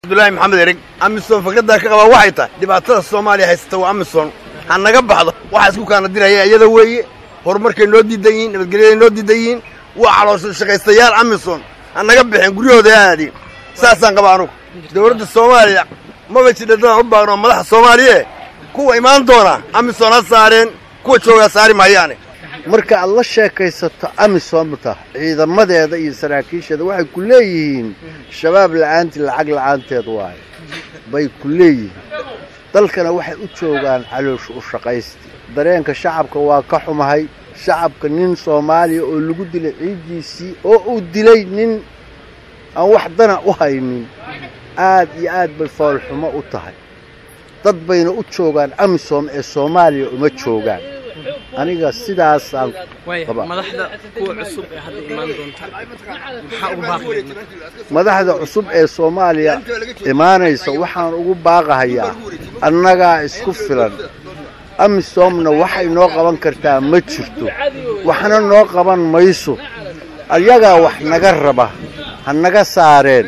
abdullaahi maxamed ereg amisom fakraddaa ka qabaa waxay tahay dhibaatada soomaaliya haysata waa amisom ha naga baxdo waxaa isku kaana diraya iyada weeye horumarkay noo diidan yihiin nabadgelyaday noo diidan yihiin waa caloosha shaqaystayaal amisom ha naga baxeen guryahooda aadin saasaan qabaa anugu dowladda soomaaliya maba jidha dadaan u baaqno madaxa soomaaliye kuwa imaan doona amisom ha saareen kuwa joogaa saari maayaane marka aad la sheekaysato amisomta ciidamadeeda iyo saraakiisheeda waxay ku leeyihiin shabaab la'aantii lacag la'aanteed waaye bay ku leeyihiin dalkana waxay u joogaan caloosha u shaqaysti dareenka shacabka waa ka xumahay shacabka nin soomaaliya oo lagu dilay ciiddiisii oo uu dilay nin aan wax dana u haynin aad iyo aad bay foolxumo u tahay dad bayna u joogaan amisom ee soomaaliya uma joogaan aniga sidaasaan qabaa madaxda kuwa cusub ee hadda imaan doonta maxaa ugu baaqi madaxda cusub ee soomaaliya imaanaysa waxaan ugu baaqahayaa annagaa isku filan amisomna waxay noo qaban kartaa ma jirto waxna noo qaban mayso ayagaa wax naga raba ha naga saareen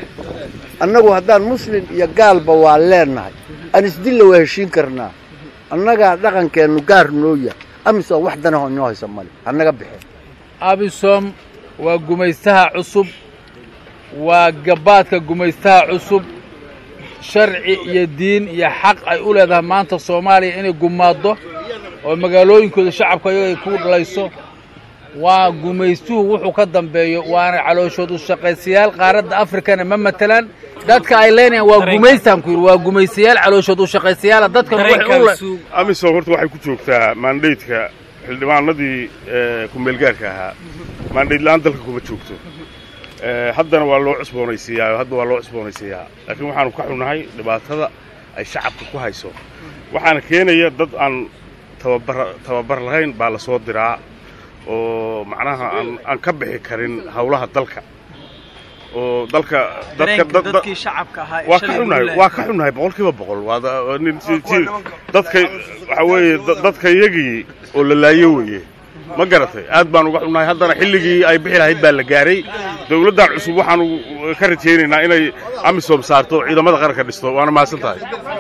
annagu haddaan muslim iyo gaalba waa leennahay aan isdilla waa heshiin karnaa annagaa dhaqankeennu gaar noo yahay amisom wax danaho inoo haysa male ha naga baxeen abisom waa gumaystaha cusub waa gabaadka gumaystaha cusub sharci iyo diin iyo xaq ay u leedahay maanta soomaaliya inay gumaaddo oo magaalooyinkooda shacabka ayaga ay ku dhalayso waa gumaystuhu wuxuu ka dambeeyo waana calooshood u shaqaysayaal qaaradda afrikana ma matelaan dadka ay leenayaan waa gumaystaan ku yidhi waa gumaystayaal calooshood u shaqaysayaala dadkan waxay u le amisom horta waxay ku joogtaa maandaydka xildhibaanadii kumeelgaarka ahaa maandayd la'aan dalka kuma joogto haddana waa loo cusboonaysiiyaa hadda waa loo cusboonaysiiyaa laakiin waxaanu ka xunnahay dhibaatada ay shacabka ku hayso waxaana keenaya dad aan tababar tababar lahayn baa la soo diraa oo macnaha aan aan ka bixi karin hawlaha dalka oo dalka dadka dadkii shacabka ahaa ee waa ka shalay xunnahay lagu waa ka xunnahay boqolkiiba boqol waa da- waa nin si- si- dadka waxa weeye da- dadka iyagii oo la laayo weeye ma garatay aad baan uga xunnahay haddana xilligii ay bixi lahayd baa la gaaray dawladdan cusub waxaanu ka rajaynaynaa inay amisom saarto ciidamada qaranka dhisto waana mahadsan tahay